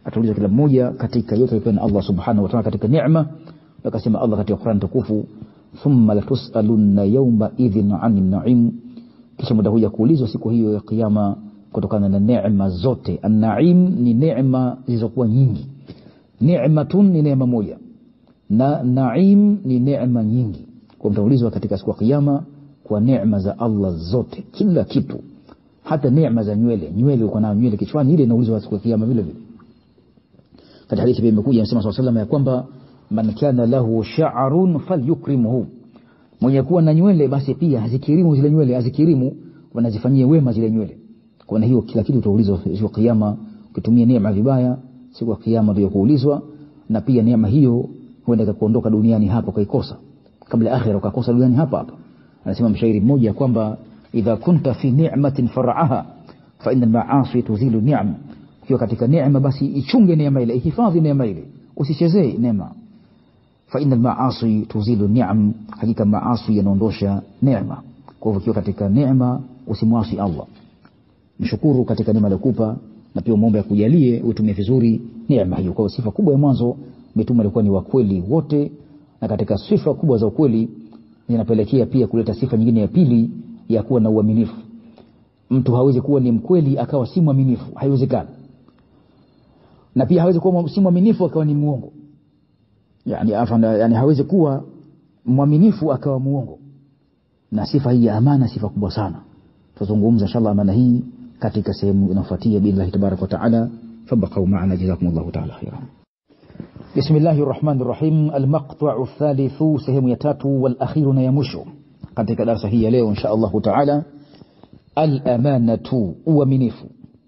ataulizwa kila mmoja katika yote aliyopewa na Allah subhanahu wa ta'ala katika neema akasema Allah katika Qur'an tukufu thumma latusalunna yawma idhin 'anil na'im kisha muda huja kuulizwa siku hiyo ya kiyama kutokana na neema zote an-na'im ni neema zilizokuwa nyingi ni'matun ni neema moja na na'im ni neema nyingi kwa mtaulizwa katika siku ya kiyama kwa neema za Allah zote kila kitu hata neema za nywele nywele uko nayo nywele kichwani ile inaulizwa siku ya kiyama vile vile katika hadithi pia imekuja inasema swalla sallam ya kwamba man kana lahu sha'run falyukrimhu mwenye kuwa na nywele basi pia azikirimu zile nywele azikirimu wanazifanyia wema zile nywele kwa hiyo kila kitu utaulizwa siku ya kiyama ukitumia neema vibaya siku ya kiyama ndio kuulizwa na pia neema hiyo huenda ikakuondoka duniani hapa ukaikosa kabla ya akhira ukakosa duniani hapa hapa anasema mshairi mmoja kwamba idha kunta fi ni'matin far'aha fa inna al-ma'asi tuzilu ni'am ukiwa katika neema basi ichunge neema ile ihifadhi neema ile usichezee neema fa inna al-ma'asi tuzilu ni'am hakika maasi yanaondosha neema kwa hivyo ukiwa katika neema usimwasi Allah mshukuru katika neema aliyokupa na pia muombe akujalie utumie vizuri neema hiyo kwa sifa kubwa ya mwanzo mitume walikuwa ni wakweli wote na katika sifa kubwa za ukweli zinapelekea pia kuleta sifa nyingine ya pili ya kuwa na uaminifu mtu hawezi kuwa ni mkweli akawa si mwaminifu haiwezekani na pia hawezi kuwa si mwaminifu akawa ni muongo yani, afanda, yani hawezi kuwa mwaminifu akawa muongo na sifa hii ya amana sifa kubwa sana tutazungumza inshallah amana hii katika sehemu inayofuatia billahi tabaraka wa taala fabaqau maana jazakumullahu taala khairan بسم الله الرحمن الرحيم المقطع الثالث سهم يتاتو والأخير نيمشو katika darasa hii ya leo insha Allahu taala al-amanatu uaminifu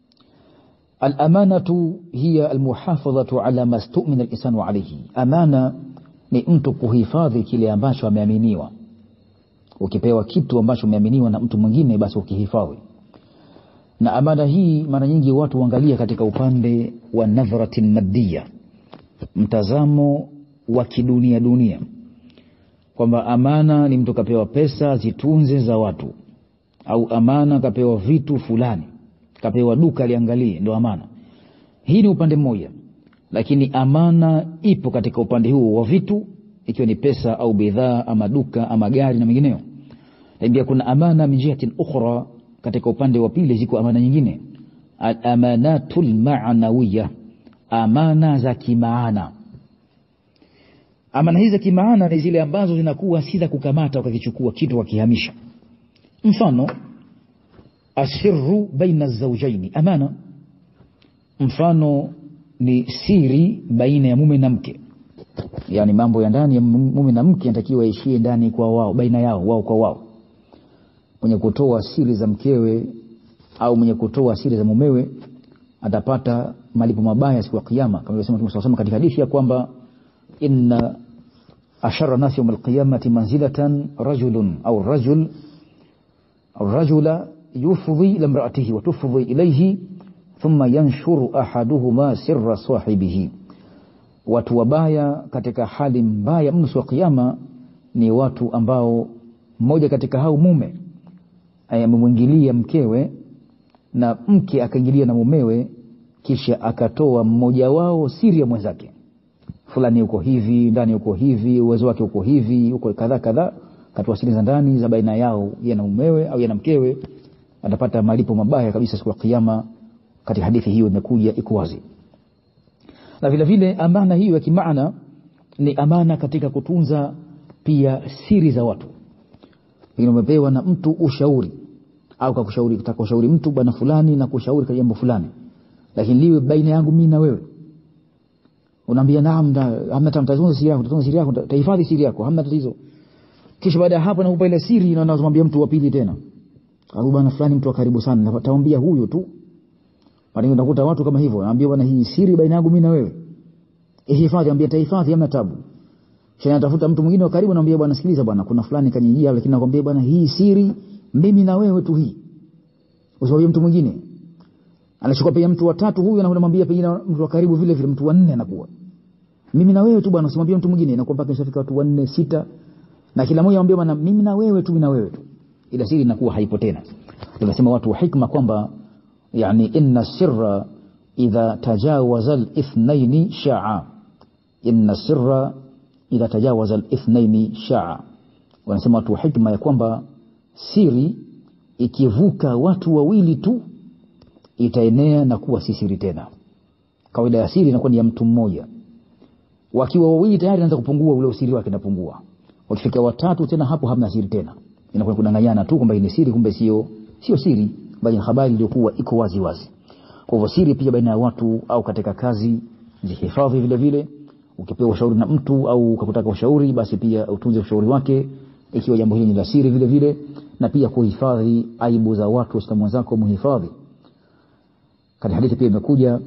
al-amanatu hiya al-muhafadhatu ala ma stu'mina al-insanu alayhi amana ni mtu kuhifadhi kile ambacho ameaminiwa ukipewa kitu ambacho umeaminiwa na mtu mwingine basi ukihifadhi na amana hii mara nyingi watu huangalia katika upande wa nadhratin maddiya mtazamo wa kidunia dunia kwamba amana ni mtu kapewa pesa zitunze za watu au amana kapewa vitu fulani kapewa duka liangalie ndio amana hii ni upande mmoja lakini amana ipo katika upande huo wa vitu ikiwa ni pesa au bidhaa ama duka ama gari na mengineyo lakini pia kuna amana min jihatin ukhra katika upande wa pili ziko amana nyingine al-amanatul ma'nawiyya amana za kimaana amana hizi za kimaana ni zile ambazo zinakuwa si za kukamata ukakichukua kitu wakihamisha mfano asirru baina zaujaini amana mfano ni siri baina ya mume na mke yani mambo ya ndani ya mume na mke yanatakiwa yaishie ndani kwa wao baina yao wao kwa wao mwenye kutoa siri za mkewe au mwenye kutoa siri za mumewe atapata malipo mabaya siku ya kiyama kama ilivyosema Mtume SAW katika hadithi ya kwamba inna ashara nasi yawm alqiyamati manzilatan rajulun au rajul au rajula yufdhi ila imraatihi wa tufdhi ilayhi thumma yanshuru ahaduhuma sirra sahibihi watu wabaya katika hali mbaya mno siku ya kiyama ni watu ambao mmoja katika hao mume amemwingilia mkewe na mke akaingilia na mumewe kisha akatoa mmoja wao siri ya mwenzake fulani uko hivi ndani uko hivi uwezo wake uko hivi uko kadhaa kadhaa katoa siri za ndani za baina yao yeye na mumewe au yeye na mkewe atapata malipo mabaya kabisa siku ya kiyama katika hadithi hiyo imekuja iko wazi na vile vile amana hiyo ya kimaana ni amana katika kutunza pia siri za watu pengine umepewa na mtu ushauri au kakushauri kutaka ushauri mtu bwana fulani na kushauri kwa jambo fulani lakini liwe baina yangu mimi na wewe unaambia naam hamna tatizo siri yako tutunze siri yako tahifadhi siri yako hamna tatizo kisha baada ya hapo nakupa ile siri na nazomwambia mtu wa pili tena au bwana fulani mtu wa karibu sana nataambia huyo tu Mara unakuta watu kama hivyo, naambia bwana hii siri baina yangu mimi na wewe. Ihifadhi, ambia tahifadhi, hamna tabu. Kisha natafuta mtu mwingine wa karibu, naambia bwana sikiliza bwana, kuna fulani kanijia, lakini nakwambia bwana hii siri mimi na wewe tu hii. Usiwaambie mtu mwingine. Anachukua pia mtu wa tatu huyu na unamwambia pengine mtu wa karibu vile vile mtu wa nne anakuwa. Mimi na wewe tu bwana, usimwambie mtu mwingine, inakuwa mpaka ishafika watu wanne sita na kila mmoja anambia bwana mimi na wewe tu, mimi na wewe tu. Ila siri inakuwa haipo tena. Tunasema watu wa hikma kwamba yani inna sirra idha tajawaza al-ithnaini sha'a inna sirra idha tajawaza al-ithnaini sha'a wanasema watu wa hikma ya kwamba siri ikivuka watu wawili tu itaenea na kuwa si siri tena kawaida ya siri inakuwa ni ya mtu mmoja wakiwa wawili tayari anaanza kupungua ule usiri wake unapungua wakifika watatu tena hapo hamna siri tena inakuwa kudanganyana tu kwamba ni siri kumbe sio sio siri bali habari iliyokuwa iko wazi wazi kwa hivyo siri pia baina ya watu au katika kazi zihifadhi vile vile ukipewa ushauri na mtu au ukakutaka ushauri basi pia utunze ushauri wake ikiwa jambo hili ni la siri vile vile na pia kuhifadhi aibu za watu waislamu wenzako muhifadhi katika hadithi pia imekuja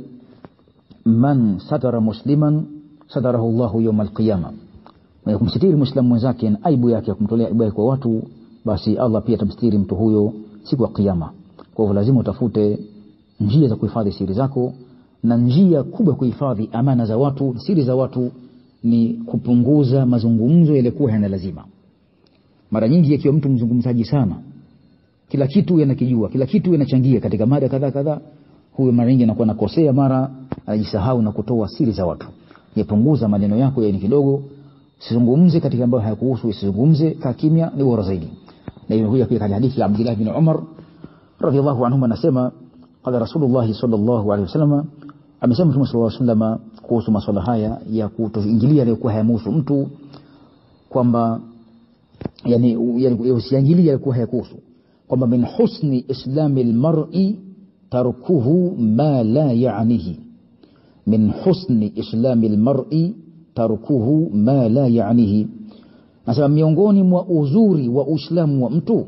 man satara musliman satarahu llahu yauma alqiyama mwenye kumsitiri mwislamu mwenzake na aibu yake kumtolea aibu yake kwa watu basi allah pia atamsitiri mtu huyo siku ya kiyama kwa hivyo lazima utafute njia za kuhifadhi siri zako na njia kubwa ya kuhifadhi amana za watu siri za watu ni kupunguza mazungumzo yaliyokuwa yana lazima mara nyingi akiwa mtu mzungumzaji sana kila kitu yanakijua kila kitu yanachangia katika mada kadhaa kadhaa huyo mara nyingi anakuwa nakosea mara anajisahau na kutoa siri za watu yapunguza maneno yako yani kidogo usizungumze katika ambayo hayakuhusu usizungumze kaa kimya ni bora zaidi na imekuja pia katika hadithi ya Abdullah bin Umar radhiallahu anhuma anasema qala Rasulullah sallallahu alaihi wasallam amesema Mtume sallallahu alaihi wasallam kuhusu masuala haya ya kutoingilia yaliyokuwa hayamhusu mtu kwamba yani usiingilie yaliyokuwa hayakuhusu kwamba min husni islami almar'i tarkuhu ma la ya'nihi min husni islami almar'i tarkuhu ma la ya'nihi nasema miongoni mwa uzuri wa uislamu wa mtu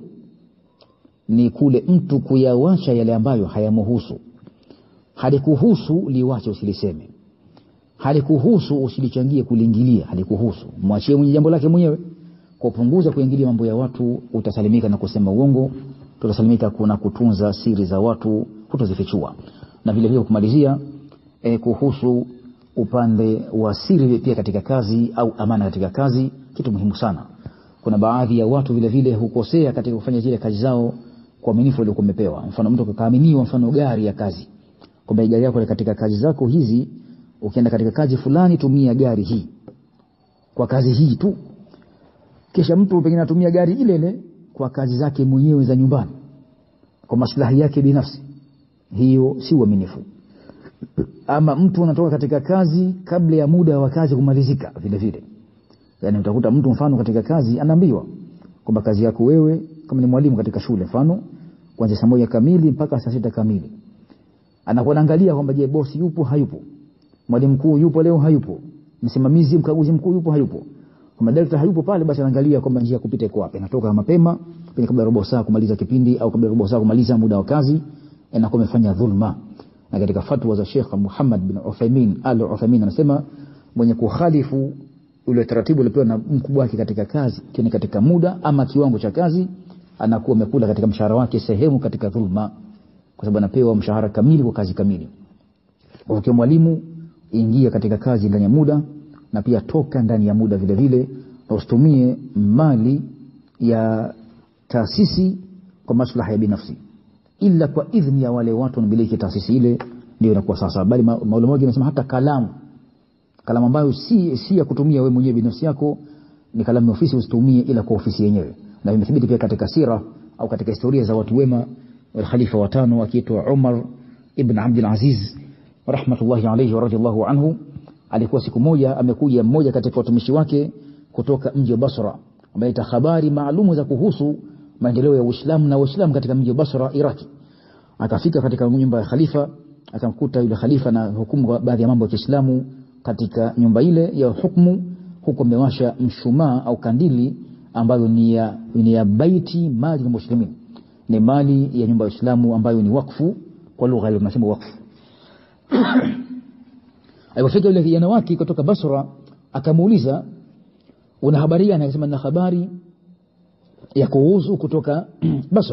ni kule mtu kuyawacha yale ambayo hayamuhusu halikuhusu liwache usiliseme halikuhusu usilichangie kuliingilia halikuhusu mwachie mwenye jambo lake mwenyewe kwa kupunguza kuingilia mambo ya watu utasalimika na kusema uongo tutasalimika kuna kutunza siri za watu kutozifichua na vile vile kumalizia e, kuhusu upande wa siri pia katika kazi au amana katika kazi kitu muhimu sana kuna baadhi ya watu vile vile hukosea katika kufanya zile kazi zao kwa uaminifu uliokuwa umepewa mfano mtu akaaminiwa mfano gari ya kazi kwamba gari yako katika kazi zako hizi ukienda katika kazi fulani tumia gari hii kwa kazi hii tu kisha mtu pengine anatumia gari ile ile kwa kazi zake mwenyewe za nyumbani kwa maslahi yake binafsi hiyo si uaminifu ama mtu anatoka katika kazi kabla ya muda wa kazi kumalizika vile vile yani utakuta mtu mfano katika kazi anaambiwa kwamba kazi yako wewe kama ni mwalimu katika shule mfano kuanzia saa moja kamili mpaka saa sita kamili anakuwa anaangalia kwamba je bosi yupo hayupo mwalimu mkuu yupo leo hayupo msimamizi mkaguzi mkuu yupo hayupo kama director hayupo pale basi anaangalia kwamba njia kupita iko wapi anatoka mapema pengine kabla robo saa kumaliza kipindi au kabla robo saa kumaliza muda wa kazi anakuwa amefanya dhulma na katika fatwa za Sheikh Muhammad bin Uthaymeen Al Uthaymeen anasema mwenye kukhalifu ule taratibu uliopewa na mkubwa wake katika kazi kiani katika muda ama kiwango cha kazi anakuwa amekula katika mshahara wake sehemu katika dhulma kwa sababu anapewa mshahara kamili kwa kazi kamili kwa hiyo mwalimu ingia katika kazi ndani ya muda na pia toka ndani ya muda vile vile na usitumie mali ya taasisi kwa maslaha ya binafsi ila kwa idhni ya wale watu wanamiliki taasisi ile ndio inakuwa sasa bali maulama wengi wanasema hata kalamu kalamu ambayo si, si ya kutumia wewe mwenyewe binafsi yako ni kalamu ya ofisi usitumie ila kwa ofisi yenyewe na imethibiti pia katika sira au katika historia za watu wema khalifa watano akiitwa Umar ibn Abdul Aziz rahmatullahi alayhi wa radiyallahu anhu alikuwa siku moja amekuja mmoja katika watumishi wake kutoka mji wa Basra ambaye ita habari maalumu za kuhusu maendeleo ya Uislamu na Uislamu katika mji wa Basra Iraki akafika katika nyumba ya khalifa akamkuta yule khalifa na hukumu baadhi ya mambo ya Kiislamu katika nyumba ile ya hukumu huko amewasha mshumaa au kandili ambayo ni ya, ni ya baiti mali ya muslimin ni mali ya nyumba ya Uislamu ambayo ni wakfu kwa lugha ile tunasema wakfu alipofika yule kijana wake kutoka Basra akamuuliza una habari gani akasema na habari ya kuhusu kutoka Basra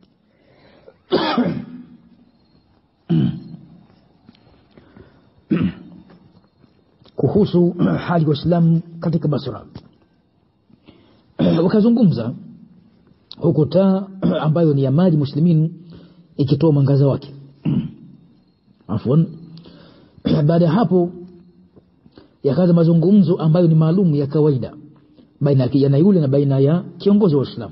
kuhusu hali ya Uislamu katika Basra wakazungumza huku taa ambayo ni ya mali muslimin ikitoa mwangaza wake afwan baada ya hapo yakaanza mazungumzo ambayo ni maalum ya kawaida baina ya kijana yule na baina ya kiongozi wa Uislamu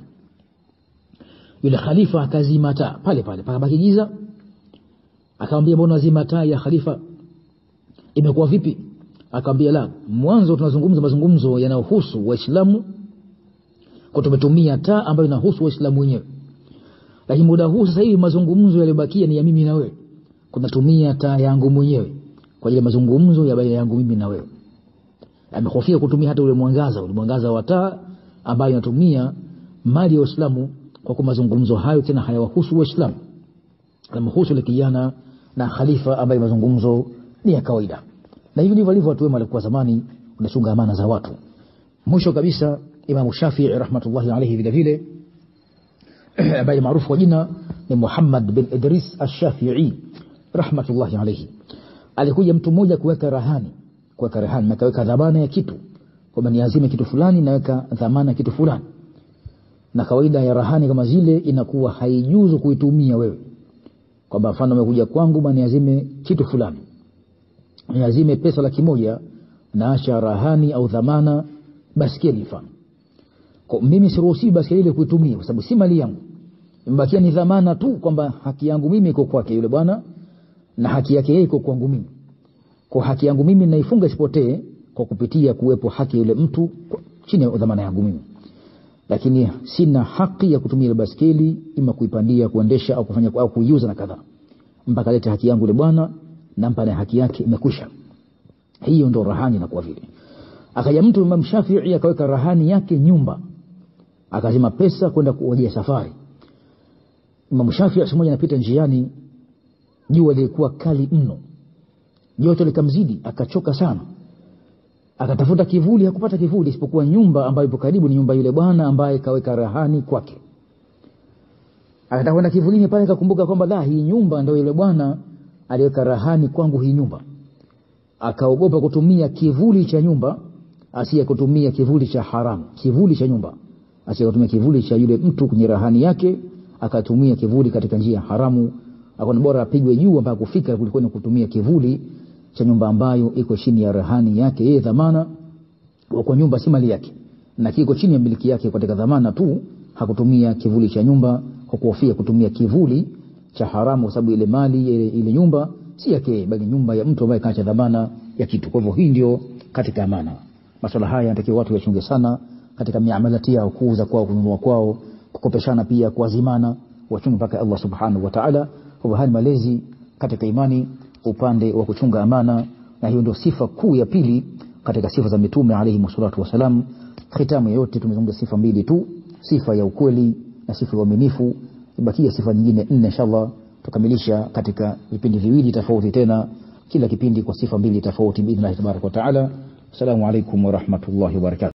yule khalifa akazima taa pale pale pakabaki giza akamwambia mbona zima taa ya khalifa imekuwa vipi akamwambia la mwanzo tunazungumza mazungumzo yanayohusu waislamu kwa tumetumia taa ambayo inahusu waislamu wenyewe lakini muda huu sasa hivi mazungumzo yaliyobakia ni ya mimi na wewe kunatumia taa yangu mwenyewe kwa ajili ya mazungumzo ya baina yangu mimi na wewe amehofia kutumia hata ule mwangaza ule mwangaza wa taa ambayo inatumia mali ya Uislamu kwa kuwa mazungumzo hayo tena hayawahusu Waislamu anamhusu ile kijana na khalifa ambaye mazungumzo ni ya kawaida na hivi ndivyo walivyo watu wema walikuwa zamani wanachunga amana za watu mwisho kabisa Imam Shafii rahmatullahi alayhi vile vile ambaye maarufu kwa jina ni Muhammad bin Idris Ash-Shafi'i rahmatullahi alayhi alikuja mtu mmoja kuweka rahani kuweka rahani na kaweka dhamana ya kitu kwamba niazime kitu fulani naweka dhamana ya kitu fulani na kawaida ya rahani kama zile inakuwa haijuzu kuitumia wewe kwamba mfano umekuja kwangu bwana niazime kitu fulani niazime pesa laki moja naacha rahani au dhamana baskeli mfano kwa mimi siruhusi baskeli ile kuitumia kwa sababu si mali yangu imebakia ni dhamana tu kwamba haki yangu mimi iko kwake yule bwana na haki yake yeye iko kwangu mimi kwa haki yangu mimi naifunga isipotee kwa kupitia kuwepo haki yule mtu chini ya dhamana yangu mimi lakini sina haki ya kutumia ile baskeli ima kuipandia kuendesha au kufanya au kuiuza na kadhaa mpaka lete haki yangu ile bwana nampa na haki yake imekwisha hiyo ndo rahani na kwa vile akaja mtu Imam Shafi'i akaweka rahani yake nyumba akazima pesa kwenda kuojea safari Imam Shafi'i siku moja anapita njiani jua lilikuwa kali mno joto likamzidi akachoka sana akatafuta kivuli hakupata kivuli isipokuwa nyumba ambayo ipo karibu ni nyumba yule bwana ambaye kaweka rahani kwake akataka kwenda kivulini pale akakumbuka kwamba la hii nyumba ndio yule bwana aliweka rahani kwangu hii nyumba akaogopa kutumia kivuli cha nyumba asiye kutumia kivuli cha haramu kivuli cha nyumba asiye kutumia kivuli cha yule mtu kwenye rahani yake akatumia kivuli katika njia haramu akaona bora apigwe juu mpaka kufika kuliko ni kutumia kivuli cha nyumba ambayo iko chini ya rahani yake yeye dhamana kwa nyumba si mali yake na kiko chini ya miliki yake katika dhamana tu hakutumia kivuli cha nyumba kwa kuhofia kutumia kivuli cha haramu kwa sababu ile mali ile, ile nyumba si yake bali nyumba ya mtu ambaye kaacha dhamana ya kitu kwa hivyo hii ndio katika amana masuala haya yanatakiwa watu wachunge sana katika miamalati yao kuuza kwao kununua kwao kukopeshana pia kuazimana wachunge mpaka Allah subhanahu wa ta'ala kwa haya malezi katika imani upande wa kuchunga amana na hiyo ndio sifa kuu ya pili katika sifa za mitume alayhi salatu wasalam khitamu yote tumezungumza sifa mbili tu sifa ya ukweli na sifa ya uaminifu ibakia sifa nyingine nne inshallah tukamilisha katika vipindi viwili tofauti tena kila kipindi kwa sifa mbili tofauti biidhnillah tabaraka wa taala assalamu alaikum wa rahmatullahi wa barakatuh